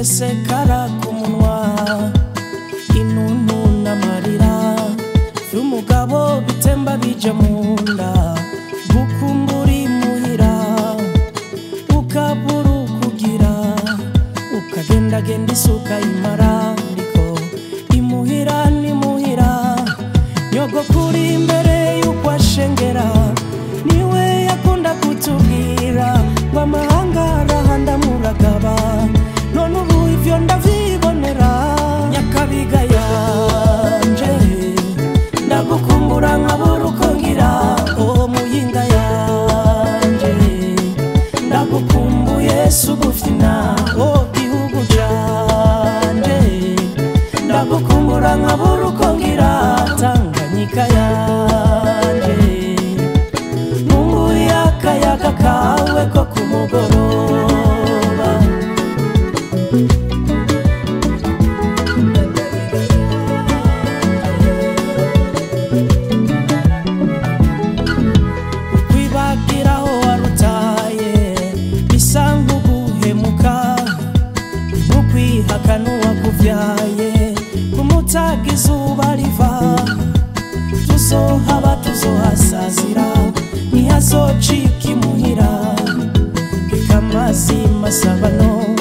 bisesekara ku munwa intuntu n'amarira vy'umugabo bitemba bija mu nda gukumbura imuhira ukabura ukugira ukagendagenda isuka imara ndiko imuhira nimuhira nyogokuri imbere y'uko ashengera niwe yakunda kutubwira ngo amahanga arahanda muragaba none ubu ivyo ndavyibonera nyakabiga yanje ndagukumbura nkabura uko ngira uwo muyinga yanje ndagukumbuye sugufina o gihugu canje ndagukumbura nkabura uko ngira tanganyika yanje nkumbuye akayaga kawe ko ku mugoroba kwibagiraho warutaye bisa nk'uguhemuka n'ukwihakana uwakuvyaye kumutaga izuba riva tuzohaba tuzohasazira ntihazocika imuhira ikamazi masabano